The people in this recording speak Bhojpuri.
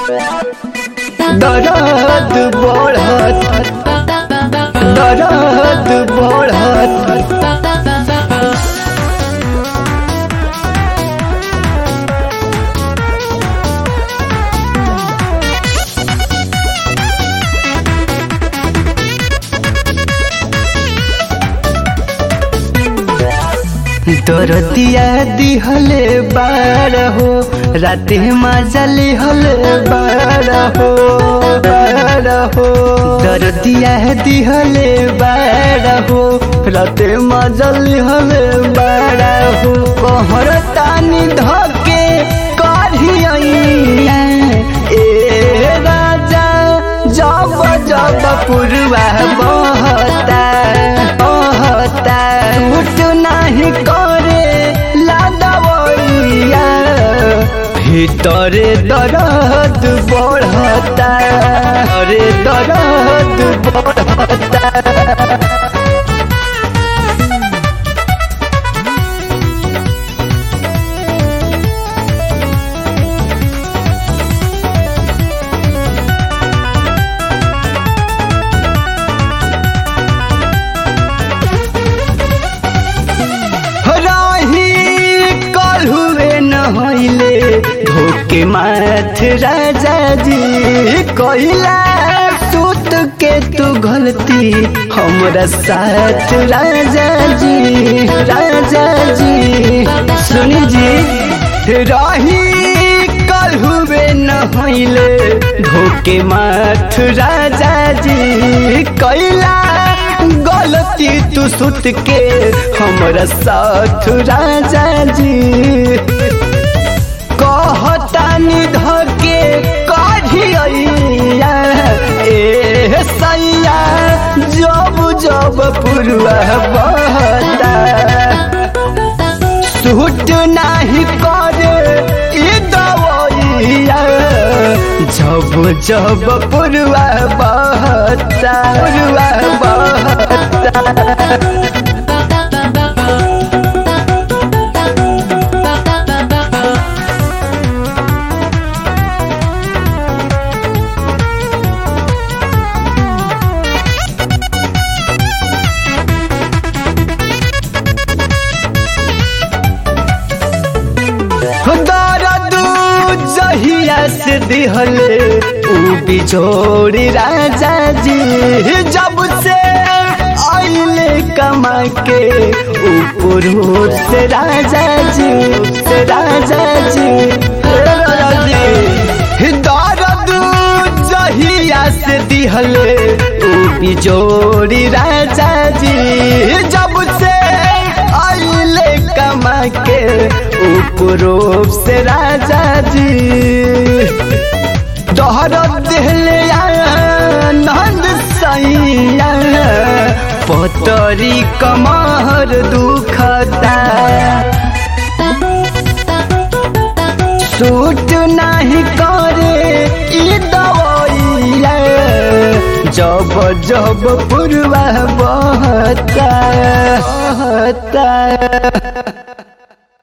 दर्द बढ़त दर्द बढ़त दरदिया दिहले बार हो राते मजली हले बार हो बार हो दरदिया दिहले बार हो राते मजली हले बार हो कहर तानी धके करिया ए राजा जब जब पुरवा बहता बहता उठ नहीं करे लादवैया ভিতরে দরদ বড়তা রে দরদ বড়তা रही कल हुए न होइले धोके माथ राजा जी कहिला सूत के तू गलती हमरा साथ राजा जी राजा जी सुनी जी रही कल हुए न होइले धोके माथ राजा जी कैला गलती तू सुत के हमरा साथ राजा जी कहतानी धके कढ़िया ए सैया जब जब पुरवा बहता सूट नाही करे ई दवैया जब जब पुरवा बहता पुरवा बहता दर्द जहिया से दिहले ऊ बिछोड़ी राजा जी जब से आइले कमा के ऊपर से राजा जी से राजा जी हे राजा जी दर्द जहिया से दिहले ऊ बिछोड़ी राजा जी जब से आइले कमा के उपरूप से राजा जी दोहर दिहले नंद सैया पतरी कमर दुखता सूट नहीं करे ई दवैया जब जब पुरवा बहता बहता